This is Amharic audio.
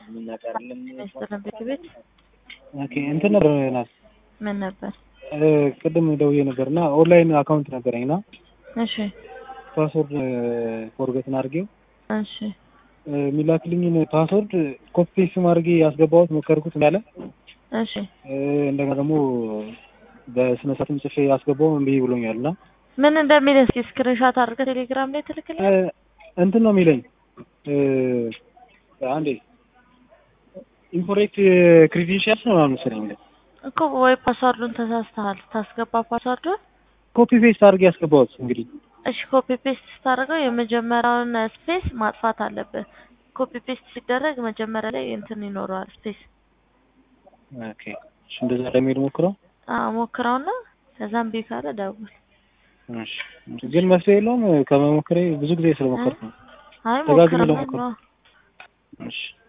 ሚኒስትር ቤት ቤት ኦኬ እንትን ነበር ናት ምን ነበር? ቅድም ደውዬ ነበር እና ኦንላይን አካውንት ነበረኝ እና እሺ ፓስወርድ ፎርገትን አድርጌው እሺ የሚላክልኝን ፓስወርድ ኮፒ ፔስት አድርጌ ያስገባሁት ሞከርኩት እንዳለ እሺ እንደገና ደግሞ በስነ ስርዓትም ጽፌ ያስገባው እምቢ ብሎኛል እና ምን እንደሚል እስኪ ስክሪንሾት አድርገህ ቴሌግራም ላይ ትልክልኝ። እንትን ነው የሚለኝ አንዴ ኢንኮሬክት ክሬዴንሻልስ ነው ምናምን መሰለኝ የሚለኝ እኮ ወይ ፓስዋርዱን ተሳስተሃል ታስገባ ፓስዋርዱን ኮፒ ፔስት አድርጌ ያስገባሁት እንግዲህ እሺ ኮፒ ፔስት ስታደርገው የመጀመሪያውን ስፔስ ማጥፋት አለብህ። ኮፒ ፔስት ሲደረግ መጀመሪያ ላይ እንትን ይኖረዋል ስፔስ። ኦኬ እሺ እንደዛ ለመሄድ ሞክረው አዎ ሞክረውና ከዛም ቢ ካለ ደውል። እሺ ግን መፍትሄ የለውም ከመሞከሬ ብዙ ጊዜ ስለሞከርኩ ነው አይ ደጋግሜ ሞክረው ለሞከርኩ ነው እሺ